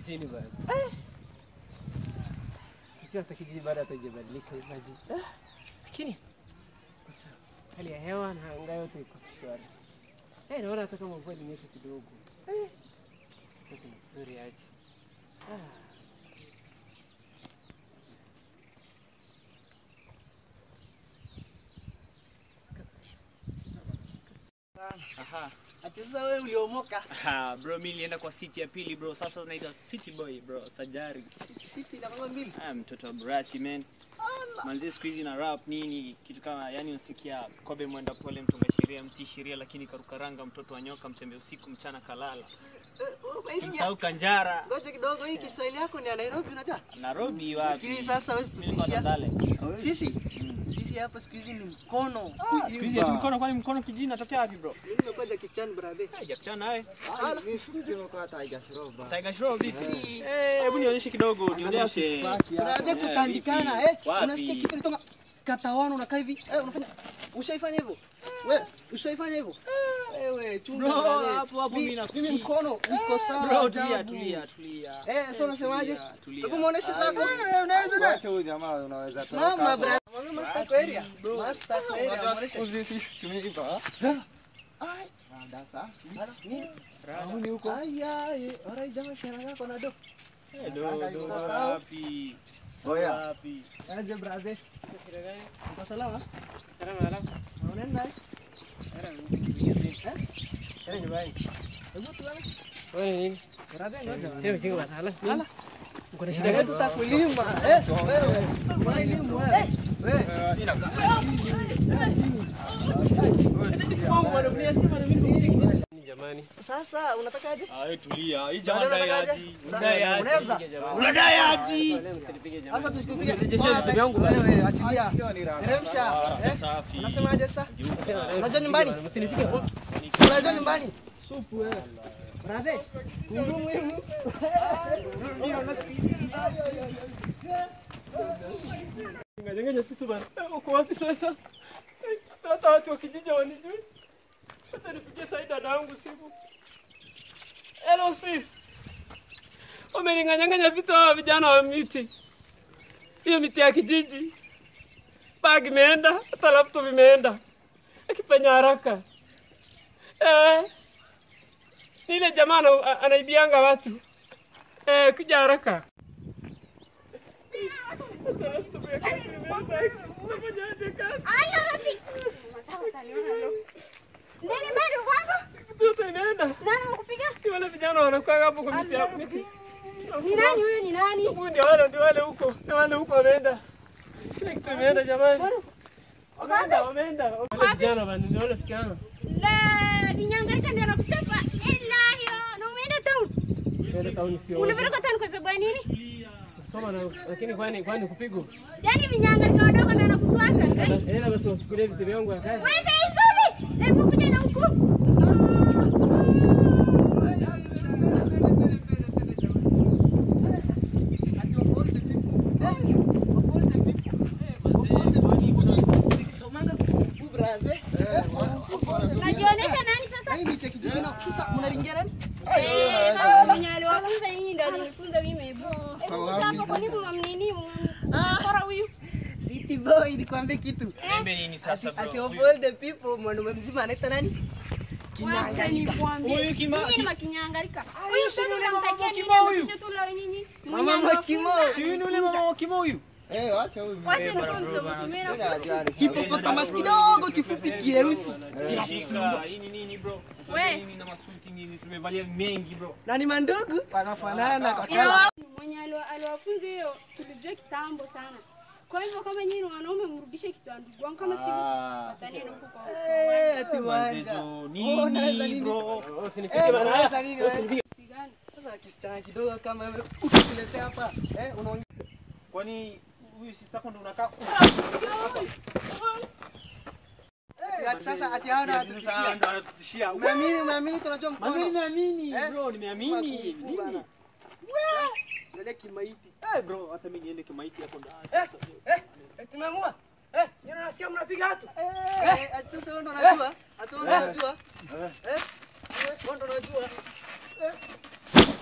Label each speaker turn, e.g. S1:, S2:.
S1: kijijini bwana. Ikiwa hata kijiji bado hatajabadilika maji. Lakini sasa hali ya hewa na anga yote iko shwari. Eh, naona hata kama mvua ilinyesha kidogo. Eh. Yote ni vizuri aje. Ah.
S2: Aha.
S3: Ati sasa wewe uliomoka.
S2: Ha, bro mimi nilienda kwa city ya pili bro. Sasa naitwa City Boy bro, Sajari.
S3: Siti na kama mbili.
S2: Ah, mtoto wa Brachi man. Manzi siku hizi na rap nini kitu kama yani unasikia kobe mwenda pole mtunga sheria mtii sheria lakini karukaranga mtoto wa nyoka mtembe usiku mchana kalala.
S3: Umeisikia?
S2: Simsahau Kanjara.
S3: Ngoja kidogo hii Kiswahili yako ni ya Nairobi unajua?
S2: Nairobi wapi?
S3: Lakini sasa wewe
S2: Mimi niko
S3: tutishia.
S2: Tandale.
S3: Sisi sisi hapa siku hizi ni mkono.
S2: Siku hizi ati mkono kwani mkono kijini natokea wapi bro?
S3: Mimi nimekuwa Jackie Chan brother.
S2: Ah, Jack Chan nawe.
S3: Ala.
S2: Tiger Shroff vipi? Eh, hebu nionyeshe kidogo, nionyeshe.
S3: Brother
S2: Eh,
S3: kutandikana
S2: vipi?
S3: eh.
S2: Wapi?
S3: Unasikia kitu kinatoka katawano unakaa hivi. Eh unafanya ushaifanya hivyo? Wewe ushaifanya hivyo? Wewe chunga
S2: Bro,
S3: brother.
S2: hapo hapo
S3: Mi-
S2: mimi nakutii.
S3: Mimi mkono uko sawa.
S2: Bro,
S3: ajabu.
S2: tulia, tulia, tulia.
S3: Eh, sasa unasemaje?
S2: Tulia, tulia.
S3: Hebu muoneshe zako. Wewe unaweza na
S4: Wacha huyu jamaa unaweza
S3: Mama brother. Mama master kwa area. Master kwa area. Muoneshe.
S4: Rahuni huko.
S3: Aya, eh, alright jamaa shara yako na do.
S2: Eh, do, do, wapi?
S4: Oya.
S2: Wapi?
S3: Aje brother. Uko salama?
S1: Salama alama.
S3: Unaenda?
S1: Era nyumbani.
S3: Hebu tuone.
S1: Wewe ni nini?
S3: Brother ngoja.
S1: Sio msingi bwana. Ala.
S3: Ala.
S1: Uko na shida
S3: Shida
S1: gani?
S3: tutakulima. Eh, wewe. Unalima wewe. Wewe.
S1: Ni jamani.
S3: Sasa unatakaje?
S2: Ah, wewe tulia. Hii
S3: jamaa
S2: jamaa
S3: dai
S2: dai
S3: aje.
S2: aji.
S3: Sasa,
S2: Dai aji.
S3: unaweza?
S2: Unadai aji.
S1: Wale msinipige jamani.
S3: Sasa tusikupige.
S1: Rejesha vitu vyangu bwana.
S3: Wewe achilia.
S4: Hiyo ni raha.
S3: Teremsha.
S2: Ah,
S3: Eh?
S2: safi.
S3: Unasemaje sasa? Unajua nyumbani?
S1: Msinipige.
S3: Unajua nyumbani? Supu wewe. Brother, kundu muhimu.
S1: Nganyanganya vitu bana. Uko wapi sasa? Hata watu wa kijiji wanijui. Hata nipigie saidi dada yangu simu. Hello sis. Wameninganyanganya vitu hawa vijana wa miti. Hiyo miti ya kijiji. Bag imeenda, hata laptop imeenda. Akipenya haraka. Eh. Ni ile jamaa ana- anaibianga watu. Eh, kuja haraka. Hata laptop ya kazi imeenda. Unafanyaje kazi?
S5: Nini bado kwako?
S1: Mtoto inaenda.
S5: Nani amekupiga?
S1: Ni wale vijana wanakuwa hapo kwa miti ya miti.
S5: Ni nani huyu? Ni nani?
S1: Huyu ndio wale ndio wale huko. Ndio wale huko wameenda. Kila kitu imeenda jamani. Wameenda, wameenda. Wale vijana bana, ndio wale vijana.
S5: La, ninyangarika ndio anakuchapa. Ilahi, na umeenda town.
S1: Ndio tauni sio.
S5: Unapeleka town kwa sababu ya nini?
S1: Soma na lakini kwani kwani kupigwa.
S5: Yaani vinyangarika wadogo ndio anakutwanga. kai.
S1: Ila basi usichukulie vitu vyangu ya kazi.
S5: Wewe Faisuli, hebu kuja na huku. Unajionyesha nani sasa?
S3: Sasa unaringia nani?
S5: Eh, hawa mwenye aliwafunza nyinyi ndio alinifunza mimi hebu. Hebu kuja hapa kwa nini mnamnini? Mkora huyu.
S3: City boy nikwambie kitu.
S2: Niambie nini sasa
S3: Ati
S2: bro?
S3: of all the people mwanaume mzima anaitwa nani?
S5: Wacha nikwambie.
S2: Huyu kima-
S5: Nyinyi ni makinyangarika. Huyu sasa
S2: yule mama
S5: unamtakia nini?
S2: Kimo huyu?
S5: Mtoto tu leo nyinyi.
S3: Mama
S5: Mnyango
S3: Kimo.
S5: funza.
S2: Si huyu ni ule mama wa kimo huyu?
S4: Eh, wacha huyu.
S5: Wacha nikuwa mtoto
S3: Hipopotamus kidogo kifupi kieusi.
S2: Shika. Hii ni nini bro?
S5: We.
S2: Nini na masuti nini? Tumevalia mengi bro.
S3: Na ni mandugu wanafanana kwa
S5: Ila
S3: kala.
S5: wao mwenye aliwa- aliwafunza hiyo tulijua kitambo sana. Kwa hivyo kama nyinyi ni wanaume mrudishe kitu ya ndugu wangu kama sivyo
S2: Ah.
S5: watanena huko kwa
S3: Eh, ati
S2: Manze
S3: wanja.
S2: jo,
S3: Oh, naweza
S2: nini
S3: nini?
S2: bro?
S1: Usinipige
S3: Eh,
S1: bana.
S3: unaweza nini wewe?
S5: kupigana.
S3: Sasa kisichana kidogo kama wewe ukituletea hapa, eh, unaongea
S2: Kwani huyu si sako ndo unakaa
S3: ati sasa ati hao na
S2: Sasa
S3: watutishia.
S2: ndo anatutishia.
S3: Umeamini, umeamini tunajua
S2: Mimi
S3: mkono.
S2: nimeamini
S3: Eh?
S2: bro, nimeamini.
S3: Kung fu
S2: Nini?
S3: bana. Ndio kimaiti.
S2: Eh bro, hata mimi niende kimaiti hapo ndani.
S1: Eh, eh, eh, tumeamua. Eh, ndio nasikia mnapiga watu.
S3: Eh, ati sasa wewe ndo unajua? Ati wewe ndo unajua? Eh? Wewe ndo unajua? Eh?